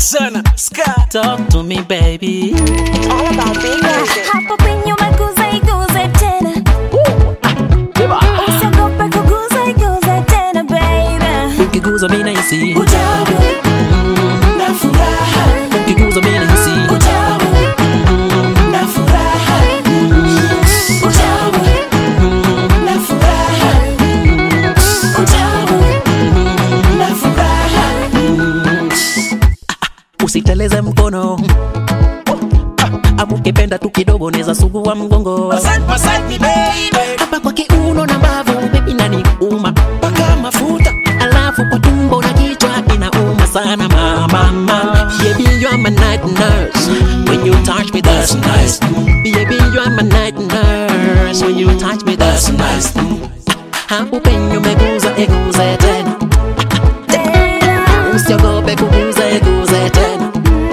sana ska Talk to me baby All about big music. Hapo penye umeguza iguze tena usiogope kuguza iguze tena baby Ukiguza mimi nahisi utamu na furaha Ukiguza mimi nahisi utamu na furaha utamu na furaha utamu na furaha Usiteleze mkono Ama ukipenda tu kidogo neza sugua mgongo Massage, massage me baby Hapa kwa kiuno na mbavu baby nani uma Paka mafuta Alafu kwa tumbo na kichwa inauma sana mama mama Baby you are my night nurse When you touch me that's nice Baby you are my night nurse When you touch me that's nice Hapo penye umeguza iguze tena Usiogope kuguza iguze tena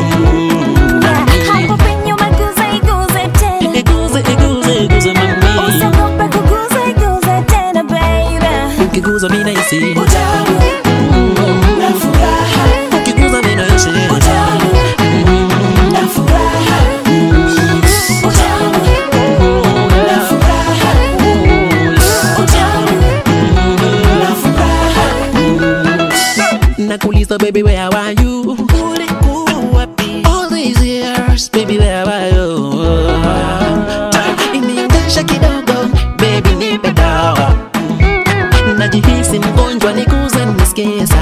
Hapo penye umeguza iguze tena Iguze iguze iguze mami usiogope kuguza iguze tena baby Ukiguza mimi nahisi utamu na furaha Ukiguza mimi nahisi utamu na furaha utamu na furaha utamu na furaha Nakuuliza baby where are you Ulikuwa wapi All these years baby where are you Iniendesha kidogo baby nipe dawa Najihisi mgonjwa nikuze nisikie